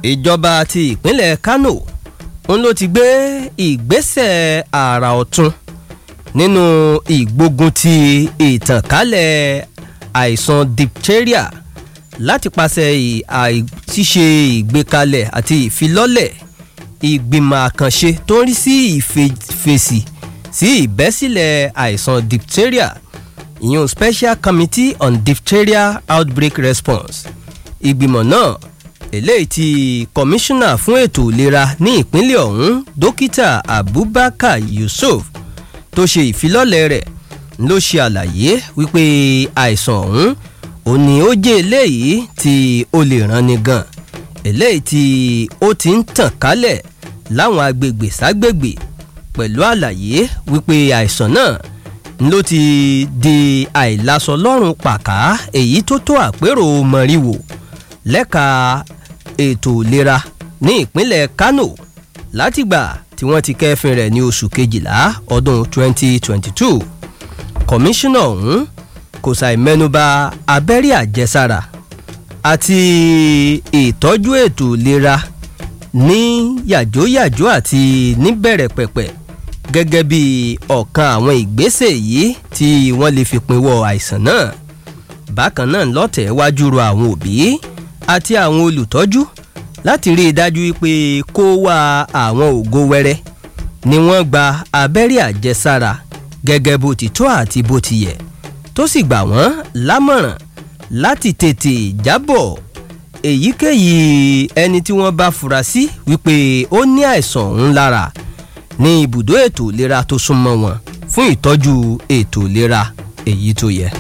ìjọba ti ìpínlẹ̀ Kano ń ló ti gbé ìgbésẹ̀ àrà ọ̀tun nínú ìgbógun ti ìtànkálẹ̀ àìsàn diphtheria láti pàṣẹ ṣíṣe ìgbékalẹ̀ àti ìfilọ́lẹ̀ ìgbìmọ̀ àkànṣe tó ń rí sí ìfèsì sí ìbẹ́sílẹ̀ àìsàn diphtheria ìyún Special Committee on Diphtheria Outbreak Response ìgbìmọ̀ náà eléyìí tí kọmíṣánná fún ètò ìlera ní ìpínlẹ̀ ọ̀hún dókítà Abubakar Yusuf tó ṣe ìfilọ́lẹ̀ rẹ̀ ló ṣe àlàyé wípé àìsàn ọ̀hún ò ní ó jẹ́ eléyìí tí ó lè ranni gan eléyìí tí ó ti ń tàn kálẹ̀ láwọn agbègbè ságbègbè pẹ̀lú àlàyé wípé àìsàn náà ló ti di àìlàsọ lọ́rùn pàká èyí tó tó àpérò mọ̀ríwò lẹ́ka ètò ìlera ní ìpínlẹ̀ Kano látìgbà tí wọ́n ti kẹ́fìn rẹ̀ ní oṣù kejìlá ọdún 2022 kọmíṣánná ọ̀hún kò ṣàì mẹ́nubà abẹ́rẹ́ àjẹsára àti ìtọ́jú ètò ìlera ní yàjóyàjó àti níbẹ̀rẹ̀ pẹ̀pẹ̀ gẹ́gẹ́ bí ọ̀kan àwọn ìgbésẹ̀ yìí tí wọ́n lè fi pinwọ́ àìsàn náà bákan náà lọ́tẹ̀ wájú ro àwọn òbí àti àwọn olùtọ́jú láti rí i dájú pé kó wá àwọn ògo wẹrẹ ni wọ́n gba abẹ́rẹ́ àjẹsára gẹ́gẹ́ bó ti tó àti bó ti yẹ tó sì gbà wọ́n lámọ̀ràn láti tètè jábọ̀ èyíkéyìí ẹni tí wọ́n bá fura sí wípé ó ní àìsàn ọ̀hún lára ní ibùdó ètò ìlera tó súnmọ́ wọn fún ìtọ́jú ètò ìlera èyí tó yẹ.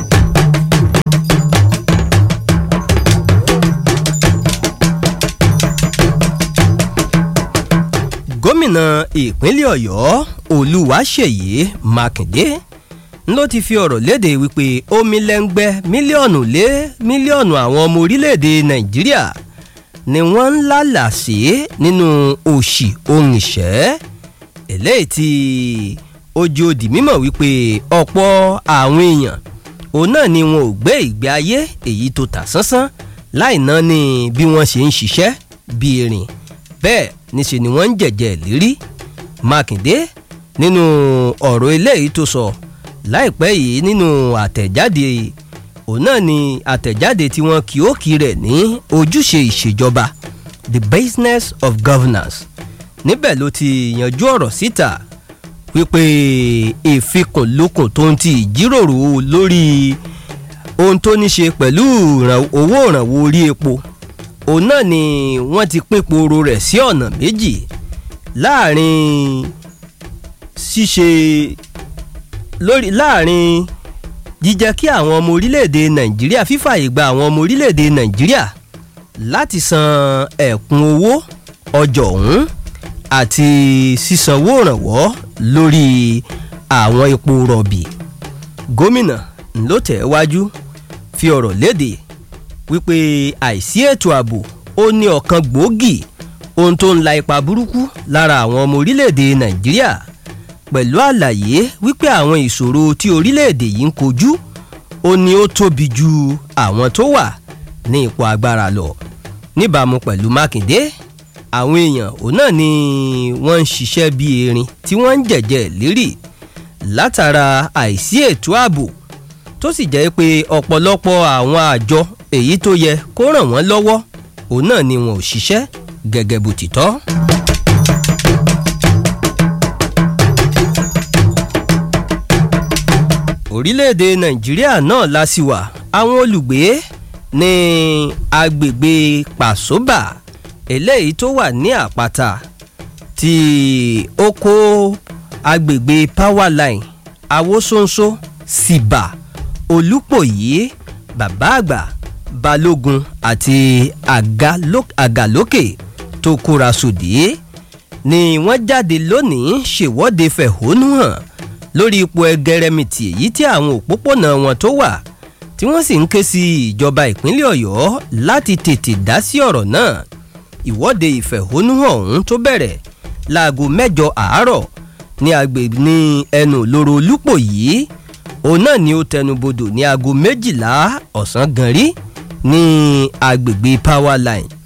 gómìnà ìpínlẹ̀ ọ̀yọ́ olúwaṣèyí mákindé ló ti fi ọ̀rọ̀ léde wípé omi lẹ́ngbẹ́ mílíọ̀nù lé mílíọ̀nù àwọn ọmọ orílẹ̀-èdè nàìjíríà ni wọ́n ń lálà sí nínú òṣì ohun ìṣẹ́ eléyìí tí ojú òdì mímọ̀ wípé ọ̀pọ̀ àwọn èèyàn òun náà ni wọn ò gbé ìgbé ayé èyí tó tà sánsán láì ná ní bí wọ́n ṣe ń ṣiṣẹ́ bí erin bẹ́ẹ̀ níṣe ni wọ́n ń jẹ̀jẹ̀ lérí mákindé nínú ọ̀rọ̀ eléyìí tó sọ láìpẹ́ yìí nínú àtẹ̀jáde òun náà ni àtẹ̀jáde tí wọ́n kì ó kì rẹ̀ ní ojúṣe ìṣèjọba the business of governance níbẹ̀ ló ti yanjú ọ̀rọ̀ síta wípé ìfikùnlukùn tó ń ti ìjíròrò lórí ohun tó ní ṣe pẹ̀lú owó ìrànwọ́ orí epo òun náà ni wọ́n ti pín poro rẹ̀ sí ọ̀nà méjì láàrin ṣíṣe lórí láàrin jíjẹ́ kí àwọn ọmọ orílẹ̀-èdè nàìjíríà fífàyè gba àwọn ọmọ orílẹ̀-èdè nàìjíríà láti san ẹ̀kún owó ọjọ́ ọ̀hún àti sísanwó ìrànwọ́ lórí àwọn epo rọ̀bì gómìnà ló tẹ̀ wájú fi ọ̀rọ̀ léde wípé àìsí ètò ààbò ó ní ọ̀kan gbòógì ohun tó ń la ipa burúkú lára àwọn ọmọ orílẹ̀-èdè nàìjíríà pẹ̀lú àlàyé wípé àwọn ìṣòro tí orílẹ̀-èdè yìí ń kojú ó ní ó tóbi ju àwọn tó wà ní ipò agbára lọ níbàámu pẹ̀lú mákindé àwọn èèyàn òun náà ni wọ́n ń ṣiṣẹ́ bí erin tí wọ́n ń jẹ̀jẹ̀ lérì látara àìsí ètò ààbò tó sì jẹ́ pé ọ̀pọ̀lọpọ̀ àwọn àjọ èyí tó yẹ kó ràn wọ́n lọ́wọ́ òun náà ni wọn ò ṣiṣẹ́ gẹ́gẹ́ bó ti tọ́. orílẹ̀-èdè nàìjíríà náà la sì wà àwọn olùgbé ní agbègbè pàṣóbà eléyìí tó wà ní àpáta tí ó kó agbègbè powerline awosonso síbà olúpòyí bàbá àgbà balógun àti àgàlókè tó kóra sòdí ni wọ́n jáde lónìí ṣèwọ́de fẹ̀hónú hàn lórí ipò ẹgẹrẹmìtì èyí tí àwọn òpópónà wọn tó wà tí wọ́n sì ń ké sí ìjọba ìpínlẹ̀ ọ̀yọ́ láti tètè dá sí ọ̀rọ̀ náà ìwọ́de ìfẹ̀hónúhàn ọ̀hún tó bẹ̀rẹ̀ láago mẹ́jọ àárọ̀ ní agbègbè ní ẹnu lóró olúpò yìí òun náà ni ó tẹnubodò ní aago méjìlá ọ̀sán gan rí ní agbègbè powerline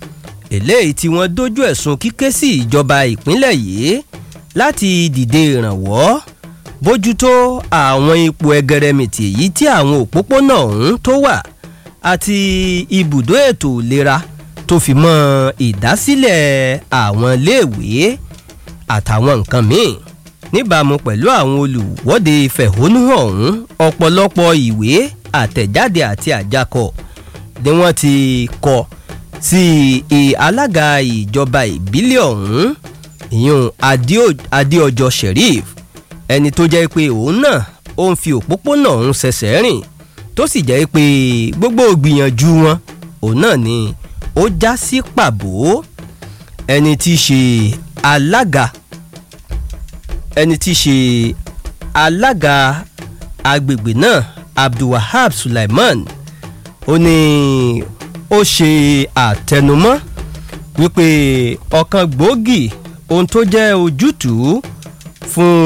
eléyìí tí wọ́n dojú ẹ̀sùn kíké sí ìjọba ìpínlẹ̀ yìí láti dìde ìrànwọ́ bójútó àwọn ipò ẹgẹrẹmìtì èyí tí àwọn òpópónà ọ̀hún tó wà àti ibùdó ètò ìlera tó fi mọ́ ìdásílẹ̀ àwọn iléèwé àtàwọn nǹkan míì níbàámu pẹ̀lú àwọn olùwọ́de fẹ̀hónúhàn ọ̀hún ọ̀pọ̀lọpọ̀ ìwé àtẹ̀jáde àti àjákọ ni wọ́n ti kọ sí alága ìjọba ìbílẹ̀ ọ̀hún ìyún adéọjọ́ sheriff ẹni tó jẹ́ pé òun náà ó ń fi òpópónà ọ̀hún ṣẹ̀ṣẹ̀ rìn tó sì jẹ́ pé gbogbo ìgbìyànjú wọn òun náà ni ó já sí pàbó ẹni tí í ṣe alága ẹni tí í ṣe alága agbègbè náà abdulwahab sulaiman ó ní ó ṣe àtẹnumọ́ wípé ọ̀kan gbòógì ohun tó jẹ́ ojútùú fún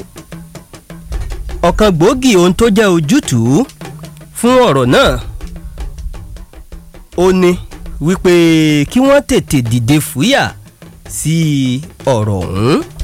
ọ̀kan gbòógì ohun tó jẹ́ ojútùú fún ọ̀rọ̀ náà ó ní wípé kí wọ́n tètè dìde fúyà sí ọ̀rọ̀ ọ̀hún